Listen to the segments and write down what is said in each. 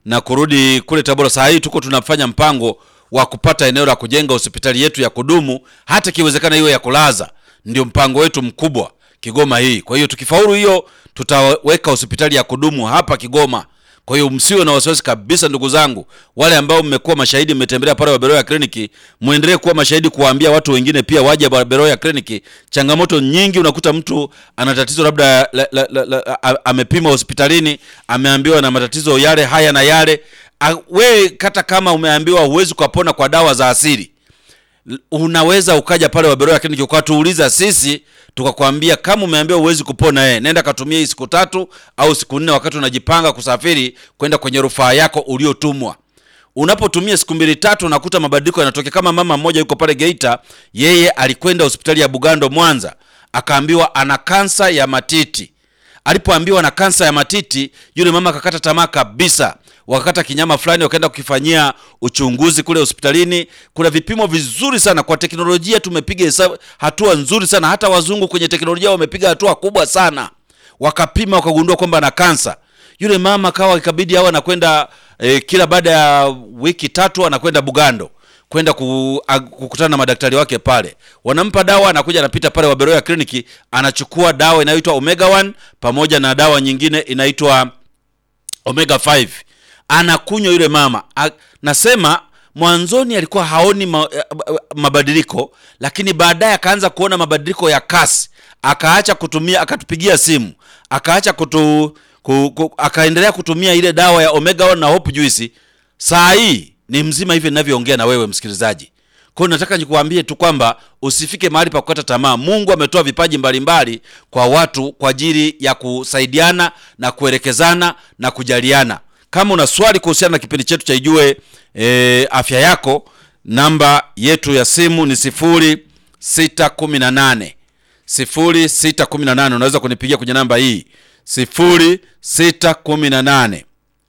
na kurudi kule Tabora. Saa hii tuko tunafanya mpango wa kupata eneo la kujenga hospitali yetu ya kudumu, hata ikiwezekana hiyo ya kulaza. Ndio mpango wetu mkubwa Kigoma hii. Kwa hiyo tukifaulu hiyo, tutaweka hospitali ya kudumu hapa Kigoma. Kwa hiyo msiwe na wasiwasi kabisa, ndugu zangu, wale ambao mmekuwa mashahidi, mmetembelea pale Waberoya kliniki, muendelee kuwa mashahidi, kuwaambia watu wengine pia waje Waberoya kliniki. Changamoto nyingi, unakuta mtu ana tatizo labda la, la, la, la, a- amepima hospitalini, ameambiwa na matatizo yale haya na yale. A- We hata kama umeambiwa huwezi kupona kwa dawa za asili unaweza ukaja pale Waberoya kliniki ukatuuliza sisi, tukakwambia kama umeambiwa huwezi kupona, eh, nenda katumia hii siku tatu au siku nne, wakati unajipanga kusafiri kwenda kwenye rufaa yako uliotumwa. Unapotumia siku mbili tatu, unakuta mabadiliko yanatokea. Kama mama mmoja yuko pale Geita, yeye alikwenda hospitali ya Bugando Mwanza, akaambiwa ana kansa ya matiti. Alipoambiwa na kansa ya matiti, yule mama akakata tamaa kabisa. Wakakata kinyama fulani, wakaenda kukifanyia uchunguzi kule hospitalini. Kuna vipimo vizuri sana kwa teknolojia, tumepiga hesabu hatua nzuri sana. Hata wazungu kwenye teknolojia wamepiga hatua kubwa sana, wakapima wakagundua kwamba ana kansa. Yule mama kawa ikabidi awe anakwenda eh, kila baada ya wiki tatu anakwenda Bugando kwenda ku, a- kukutana na madaktari wake pale, wanampa dawa, anakuja anapita pale Waberoya kliniki, anachukua dawa inayoitwa Omega 1 pamoja na dawa nyingine inaitwa Omega 5 anakunywa yule mama. A, nasema mwanzoni alikuwa haoni ma, eh, mabadiliko, lakini baadaye akaanza kuona mabadiliko ya kasi, akaacha kutumia, akatupigia simu, akaacha kutu, ku, ku, akaendelea kutumia ile dawa ya Omega 1 na Hope Juice. Saa hii ni mzima hivi ninavyoongea na wewe msikilizaji. Kwa hiyo nataka nikuambie tu kwamba usifike mahali pa kukata tamaa. Mungu ametoa vipaji mbalimbali kwa watu kwa ajili ya kusaidiana na kuelekezana na kujaliana. Kama una swali kuhusiana na kipindi chetu cha Ijue e, afya yako, namba yetu ya simu ni sifuri sita kumi na nane sifuri sita kumi na nane. Unaweza kunipigia kwenye namba hii sifuri sita kumi na nane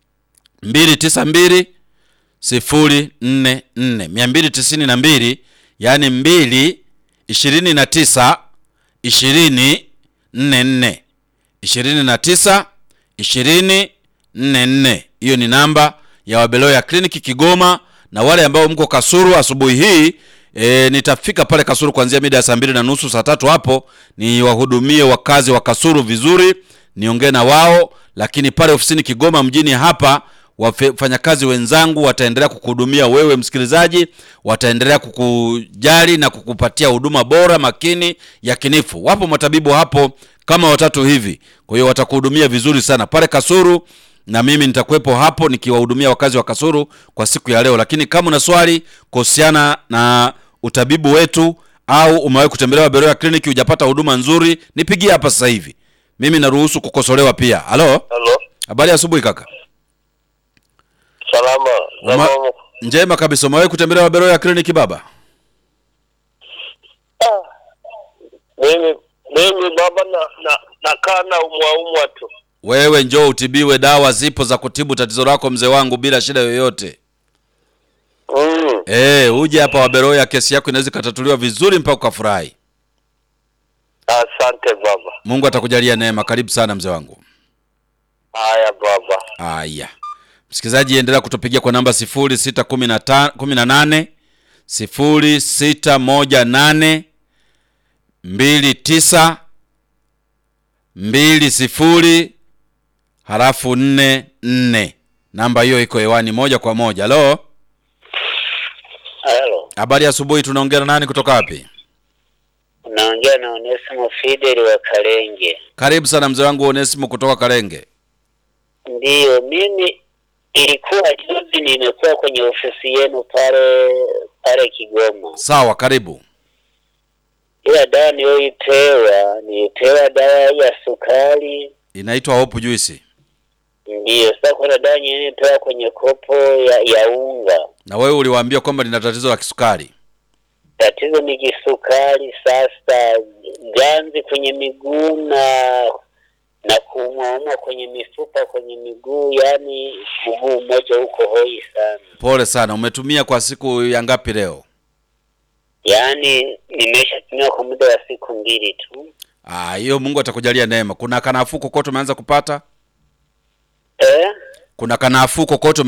mbili tisa mbili sifuri nne nne mia mbili tisini na mbili yaani mbili ishirini na tisa ishirini nne nne ishirini na tisa ishirini nne nne. Hiyo ni namba ya Wabeloya kliniki Kigoma, na wale ambao mko Kasuru asubuhi hii e, nitafika pale Kasuru kuanzia mida ya saa mbili na nusu saa tatu hapo ni wahudumie wakazi wa Kasuru vizuri, niongee na wao, lakini pale ofisini Kigoma mjini hapa wafanyakazi wenzangu wataendelea kukuhudumia wewe msikilizaji, wataendelea kukujali na kukupatia huduma bora, makini, yakinifu. Wapo matabibu hapo kama watatu hivi, kwa hiyo watakuhudumia vizuri sana pale Kasuru, na mimi nitakuwepo hapo nikiwahudumia wakazi wa Kasuru kwa siku ya leo. Lakini kama una swali kuhusiana na utabibu wetu au umewahi kutembelea Waberoya kliniki hujapata huduma nzuri, nipigie hapa sasa hivi, mimi naruhusu kukosolewa pia. Halo, Halo, habari ya asubuhi kaka. salama. Uma- Salama. Njema kabisa. Umewahi kutembelea Waberoya kliniki baba? Mimi mimi baba na na nakaa na umwaumwa tu. Wewe njoo utibiwe, dawa zipo za kutibu tatizo lako mzee wangu bila shida yoyote. Mm. Eh, uje hapa Waberoya, kesi yako inaweza ikatatuliwa vizuri mpaka ukafurahi. Asante baba. Mungu atakujalia neema. Karibu sana mzee wangu. Haya baba. Haya, msikilizaji, endelea kutupigia kwa namba sifuri sita kumi na ta- kumi na nane sifuri sita moja nane mbili tisa mbili sifuri halafu nne nne. Namba hiyo iko hewani moja kwa moja. Halo, Halo. habari ya asubuhi. Tunaongea na nani kutoka wapi? Unaongea na Onesimo Fidel wa Kalenge. Karibu sana mzee wangu Onesimo kutoka Kalenge. Ndiyo, mimi ilikuwa juzi nimekuwa kwenye ofisi yenu pale pale Kigoma. Sawa, karibu. Ila dawa niliyoipewa nilipewa dawa ya sukari. Inaitwa Hope Juice, Ndiyo, sasa kuna dawa nyingine nilipewa kwenye kopo ya, ya unga. na wewe uliwaambia kwamba lina tatizo la kisukari. tatizo ni kisukari sasa ganzi kwenye miguu na na kuumauma kwenye mifupa kwenye miguu yani mguu mmoja huko hoi sana Pole sana. Umetumia kwa siku ya ngapi leo? yaani nimeshatumia kwa muda wa siku mbili tu Ah, hiyo Mungu atakujalia neema. Kuna kanafuu kokote umeanza kupata? eh? Kuna kanafuu kokote